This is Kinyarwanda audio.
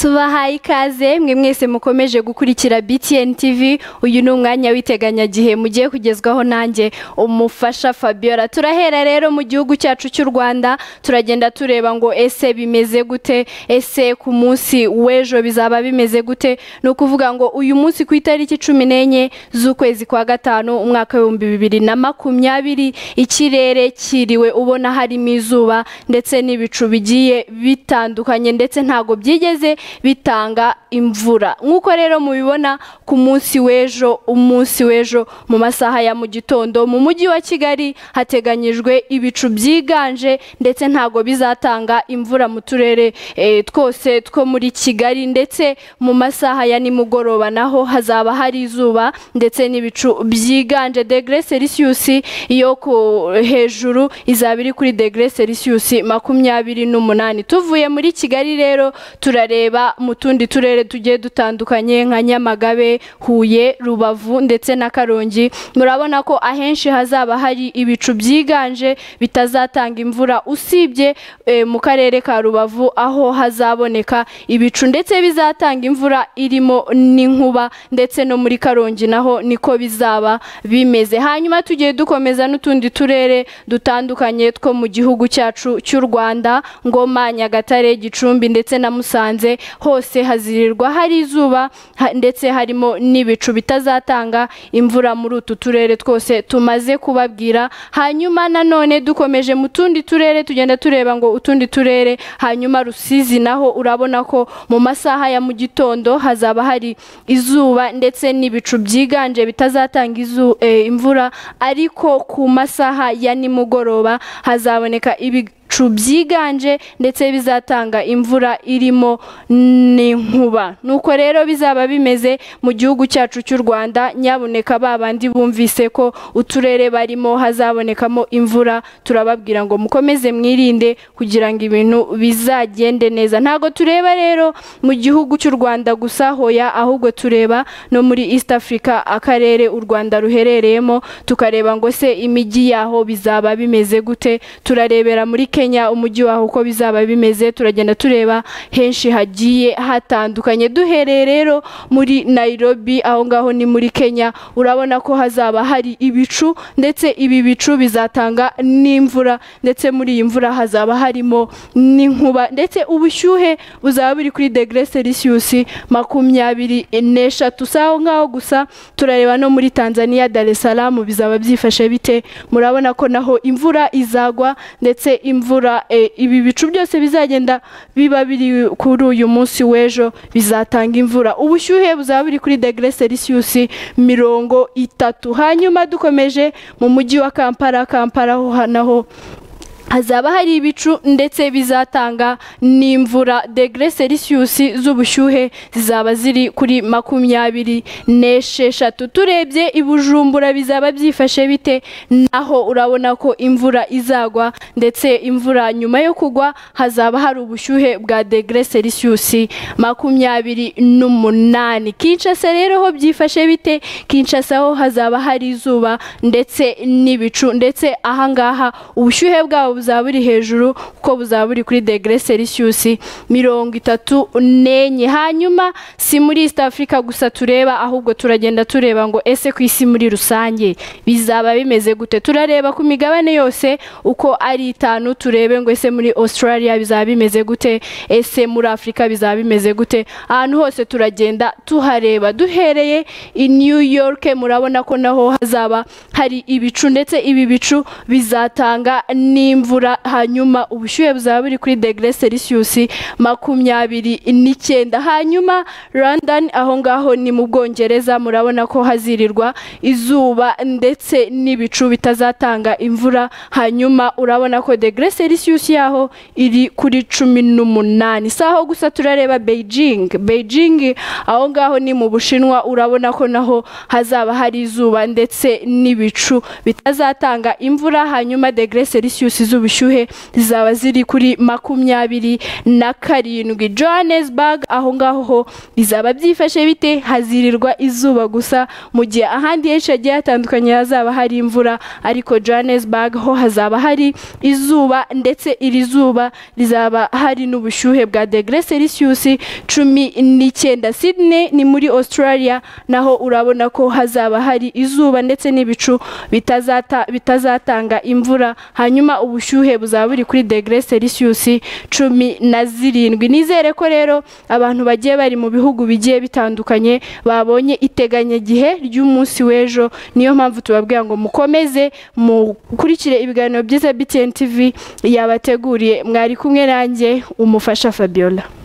tubahaye ikaze mwe mwese mukomeje gukurikira BTN TV uyu ni umwanya w'iteganyagihe mugiye kugezwaho nanjye umufasha Fabiola turahera rero mu gihugu cyacu cy'u Rwanda turagenda tureba ngo ese bimeze gute ese ku munsi w'ejo bizaba bimeze gute ni ukuvuga ngo uyu munsi ku itariki cumi n'enye z'ukwezi kwa gatanu umwaka w'ibihumbi bibiri na makumyabiri ikirere kiriwe ubona harimo izuba ndetse n'ibicu bigiye bitandukanye ndetse ntabwo byigeze bitanga imvura nk'uko rero mubibona ku munsi w'ejo umunsi w'ejo mu masaha ya mu gitondo mu mujyi wa kigali hateganyijwe ibicu byiganje ndetse ntabwo bizatanga imvura mu turere twose two muri kigali ndetse mu masaha ya nimugoroba naho hazaba hari izuba ndetse n'ibicu byiganje degere selisiyusi yo hejuru izaba iri kuri degere selisiyusi makumyabiri n'umunani tuvuye muri kigali rero turareba mu tundi turere tugiye dutandukanye nka nyamagabe huye rubavu ndetse na karongi murabona ko ahenshi hazaba hari ibicu byiganje bitazatanga imvura usibye mu karere ka rubavu aho hazaboneka ibicu ndetse bizatanga imvura irimo n'inkuba ndetse no muri karongi naho niko bizaba bimeze hanyuma tugiye dukomeza n'utundi turere dutandukanye two mu gihugu cyacu cy'u rwanda ngoma nyagatare gicumbi ndetse na musanze hose hazirirwa hari izuba ndetse harimo n'ibicu bitazatanga imvura muri utu turere twose tumaze kubabwira hanyuma nanone dukomeje mu tundi turere tugenda tureba ngo utundi turere hanyuma rusizi naho urabona ko mu masaha ya mu gitondo hazaba hari izuba ndetse n'ibicu byiganje bitazatanga imvura ariko ku masaha ya nimugoroba hazaboneka ibi ibicu byiganje ndetse bizatanga imvura irimo n'inkuba nuko rero bizaba bimeze mu gihugu cyacu cy'u rwanda nyaboneka babandi bumvise ko uturere barimo hazabonekamo imvura turababwira ngo mukomeze mwirinde kugira ngo ibintu bizagende neza ntabwo tureba rero mu gihugu cy'u rwanda gusa hoya ahubwo tureba no muri east africa akarere u rwanda ruherereyemo tukareba ngo se imijyi yaho bizaba bimeze gute turarebera muri kenya umujyi waho uko bizaba bimeze turagenda tureba henshi hagiye hatandukanye duhereye rero muri nayirobi aho ngaho ni muri kenya urabona ko hazaba hari ibicu ndetse ibi bicu bizatanga n'imvura ndetse muri iyi mvura hazaba harimo n'inkuba ndetse ubushyuhe buzaba buri kuri degere selisiyusi makumyabiri n'eshatu si aho ngaho gusa turareba no muri tanzania salamu bizaba byifashe bite murabona ko naho imvura izagwa ndetse imvura imvura ibi bicu byose bizagenda biba biri kuri uyu munsi w'ejo bizatanga imvura ubushyuhe buzaba buri kuri degere selisiyusi mirongo itatu hanyuma dukomeje mu mujyi wa kampala kampala naho hazaba hari ibicu ndetse bizatanga n'imvura degere selisiyusi z'ubushyuhe zizaba ziri kuri makumyabiri n'esheshatu turebye ibujumbura bizaba byifashe bite naho urabona ko imvura izagwa ndetse imvura nyuma yo kugwa hazaba hari ubushyuhe bwa degere selisiyusi makumyabiri n'umunani kinshasa rero ho byifashe bite kinshasa ho hazaba hari izuba ndetse n'ibicu ndetse ahangaha ubushyuhe bwabo buzaba buri hejuru kuko buzaba buri kuri degere selisiyusi mirongo itatu n'enye hanyuma si muri east africa gusa tureba ahubwo turagenda tureba ngo ese ku isi muri rusange bizaba bimeze gute turareba ku migabane yose uko ari itanu turebe ngo ese muri australia bizaba bimeze gute ese muri afurika bizaba bimeze gute ahantu hose turagenda tuhareba duhereye i new york murabona ko naho hazaba hari ibicu ndetse ibi bicu bizatanga n'imvura imvura hanyuma ubushyuhe buzaba buri kuri degere selisiyusi makumyabiri n'icyenda hanyuma London aho ngaho ni mu bwongereza murabona ko hazirirwa izuba ndetse n'ibicu bitazatanga imvura hanyuma urabona ko degere selisiyusi yaho iri kuri cumi n'umunani si aho gusa turareba Beijing Beijing aho ngaho ni mu bushinwa urabona ko naho hazaba hari izuba ndetse n'ibicu bitazatanga imvura hanyuma degere selisiyusi z'ubushyuhe zizaba ziri kuri makumyabiri na karindwi johannesburg aho ngaho ho bizaba byifashe bite hazirirwa izuba gusa mu gihe ahandi henshi hagiye hatandukanye hazaba hari imvura ariko johannesburg ho hazaba hari izuba ndetse iri zuba rizaba hari n'ubushyuhe bwa degere celsius cumi n'icyenda sydney ni muri australia naho urabona ko hazaba hari izuba ndetse n'ibicu bitazata- bitazatanga imvura hanyuma ubushyuhe buzaba buri kuri degere celsius cumi na zirindwi nizere ko rero abantu bagiye bari mu bihugu bigiye bitandukanye babonye iteganyagihe ry'umunsi w'ejo niyo mpamvu tubabwira ngo mukomeze mukurikire ibiganiro byiza btn tv yabateguriye mwari kumwe nanjye umufasha fabiola